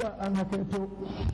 hakika an hakaito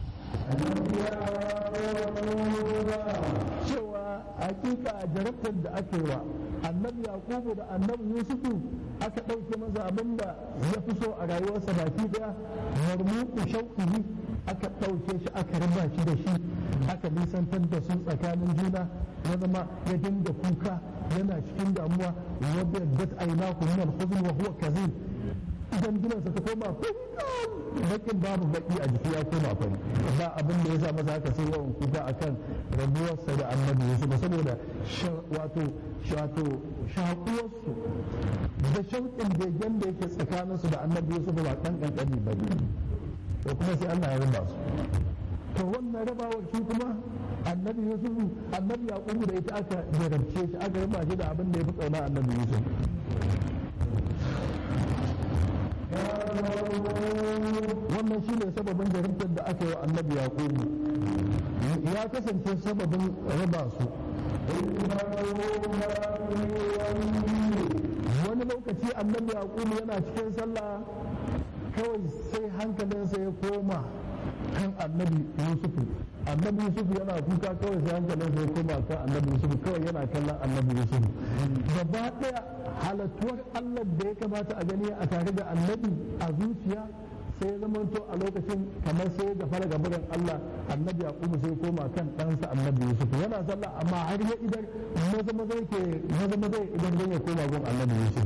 cewa hakika jarabtar da aka yi wa annabi yakubu da annabi yusufu aka ɗauke masa abin da ya fi so a rayuwarsa baki daya marmuku shauƙihi aka ɗauke shi aka raba shi da shi aka nisantar da su tsakanin juna ya zama ya dinga kuka yana cikin damuwa wadda dat aina ku min al-huzn wa huwa kazim idan ginansa ta koma bakin babu baki a jiki ya koma fari ba abin da ya sa masa haka sai yawan kuka akan rabuwarsa da annabi yusuf saboda wato wato shakuwarsu da shauƙin begen da yake tsakaninsu da annabi yusuf ba ɗan ƙanƙani ba ne to kuma sai Allah ya raba su to wannan rabawar shi kuma annabi yusuf annabi yaqubu da ita aka jarabce shi aka raba shi da abin da ya fi ƙauna annabi yusuf wannan shi ne sababin jarumtar da aka yi wa annabi yaqubu ya kasance sababin raba su wani lokaci annabi yaqubu yana cikin sallah kawai sai hankalinsa ya koma kan annabi yusufu annabi yusufu yana kuka kawai sai hankalinsa ya koma kan annabi yusufu kawai yana kallon annabi yusufu gaba daya halattuwar allah da ya kamata a gani a tare da annabi a zuciya sai zama to a lokacin kamar sai ga fara gabarin Allah annabi yaqubu sai koma kan ɗansa annabi yusuf yana sallah amma har ya idan maza maza yake maza maza idan zai ya koma gun annabi yusuf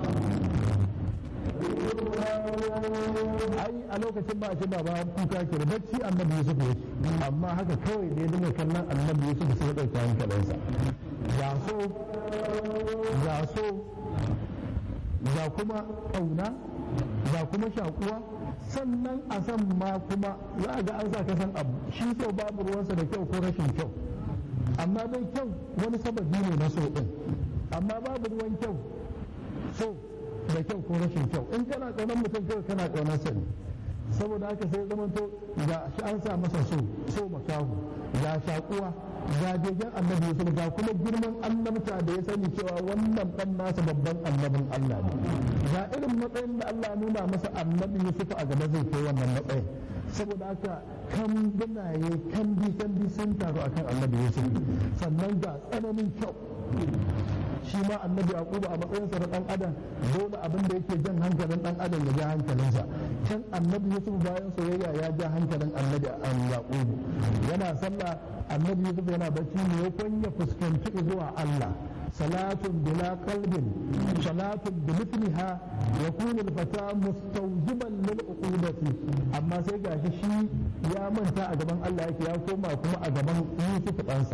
ai a lokacin ba a ce baba kuka ke da bacci annabi yusuf yake amma haka kawai da ya dinga kallon annabi yusuf sai ya ɗauki hankalinsa ga so ga so ga kuma ƙauna ga kuma shakuwa sannan a san ma kuma za a ga an sa ka san abu shi so babu ruwansa da kyau ko rashin kyau amma dai kyau wani sababi ne na so din amma babu ruwan kyau so da kyau ko rashin kyau in kana kaunar mutum kawai kana kaunar sa ne saboda haka sai zama to ga shi an sa masa so so makahu ga shakuwa ga begen annabi yusuf ga kuma girman annabta da ya sani cewa wannan dan nasa babban annabin Allah ne ga irin matsayin da Allah nuna masa annabi yusuf a gaba zai kai wannan matsayin saboda haka kan binaye kan bi kan bi sun taru akan annabi yusuf sannan ga tsananin kyau shi ma annabi yaqubu a matsayinsa na dan adam dole abin da yake jan hankalin dan adam ya ja hankalinsa can annabi yusuf bayan soyayya ya ja hankalin annabi yaqubu yana sallah annabi yusuf yana bacci ne yakon ya fuskanci zuwa Allah salatun bila qalbin salatun bi mithliha yakunu al-fata mustawjiban lil uqudati amma sai gashi shi ya manta a gaban Allah yake ya koma kuma a gaban Yusuf ɗansa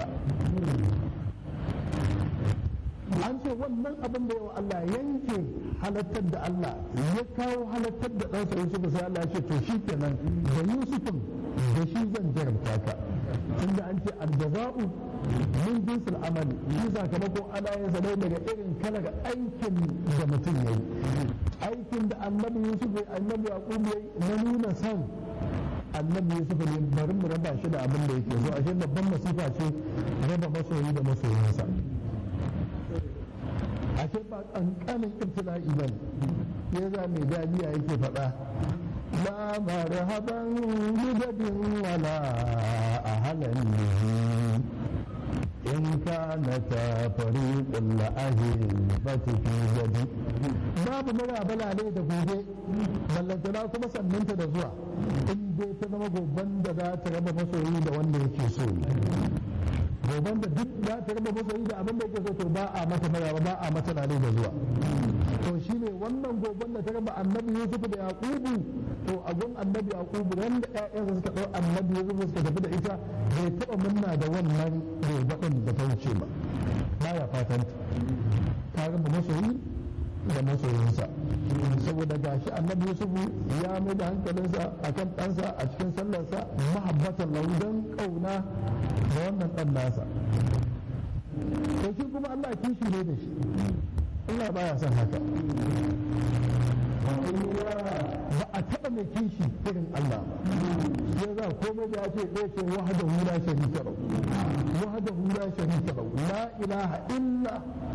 an ce wannan abin da yawa Allah yanke halattar da Allah ya kawo halattar da ɗansa Yusuf sai Allah ya ce to shi kenan da Yusufin da shi zan jarabta ka tunda an ce aljaza'u min jinsil amali shi sakamako ana yin sa daga irin kalar aikin da mutum yayi aikin da annabi Yusuf ya annabi Yaqub yayi na nuna san annabi Yusuf ne bari mu raba shi da abin da yake so ashe babban masifa ce raba masoyi da masoyinsa ashe ba kankanin ibtila'i ba ne ya za mai dadiya yake faɗa la marhaban bidadin wala ahalan in kana ta fariqul la'ahil fati fi jadi babu mara balale da gobe ballantana kuma sannanta da zuwa in dai ta zama goban da za ta raba masoyi da wanda yake so goban da duk za ta raba masoyi da abin da yake so to ba a mata maraba ba a mata lale da zuwa to shine wannan goban da ta raba annabi yusuf da yaqubu to a gun annabi yaqubu wanda ƴaƴansa suka dau annabi yusuf suka tafi da ita bai taba munna da wannan goban da ta wuce ba baya fatan ta raba masoyi da masoyinsa saboda gashi annabi yusuf ya mai da hankalinsa akan ɗansa a cikin sallarsa mahabbatan lahu don ƙauna da wannan ɗan nasa to shi kuma Allah kishi ne da shi Allah baya son haka ba a taɓa mai kishi irin Allah ba ya za komai da ya ce ɗaya ce wahada hula sharika lahu wahada hula sharika lahu la ilaha illa